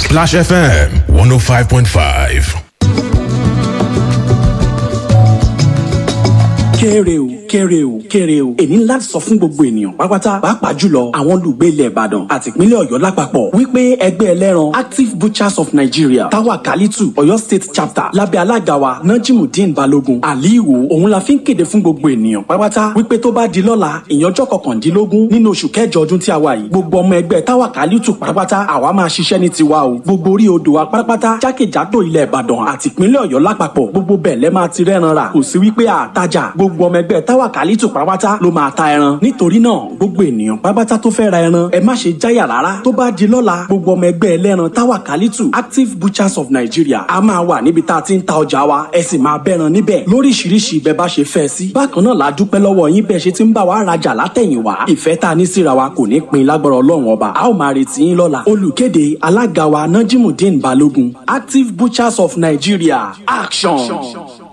Splash FM 105.5. kéré o kéré o kéré o èní ńlá sọ fún gbogbo ènìyàn pátápátá pàápàá jùlọ àwọn olùgbé ilẹ̀ ìbàdàn àti ìpínlẹ̀ ọ̀yọ́ lápapọ̀ wípé ẹgbẹ́ ẹlẹ́ran active butchers of nigeria táwa kálítù ọ̀yọ́ state chapter lábẹ́ alága wa najimudeen balogun aliwo òun la fi ń kéde fún gbogbo ènìyàn pátápátá wípé tó bá di lọ́la ìyànjọ́ kọkàndínlógún nínú oṣù kẹjọ ọdún tí a wà yìí gbogbo ọmọ ẹgbẹ́ táwa kálítù pátápátá àwa máa ṣiṣẹ́ ní tiwa o gbogbo orí odò wa pátápátá jákèjádò ilẹ̀ ìbàdàn àti ìpínlẹ̀ ọ̀yọ́ lápapọ̀ gbogbo bẹ́ẹ̀ lẹ́ máa ti rẹ́ran rà kò sí wípé àtajà gbogbo ọmọ ẹgbẹ́ táwa kálítù pátápátá ló máa ta ẹran nítorí náà gbogbo ènìyàn pátápátá tó fẹ́ ra ẹran ẹ má ṣe jáyà rárá tó bá di lọ́la gbogbo ọmọ ẹgbẹ́ ẹlẹ́ran táwa kálítù active butchers of nigeria a máa wà níbi tá a ti ń ta ọjà wa ẹ sì máa bẹ́ran níbẹ̀ lóríṣiríṣi bẹ́ẹ̀ bá ṣe fẹ́ sí bákan náà la dúpẹ́ lọ́wọ́ yín bẹ́ẹ̀ ṣe ti ń bá wa rajà látẹ̀yìnwá ìfẹ́ tá a ní síra wa kò ní pin lágbára ọlọ́run ọba a ó máa retí yín lọ́la olùkéde alága wa najimudeen balogun active butchers of nigeria action.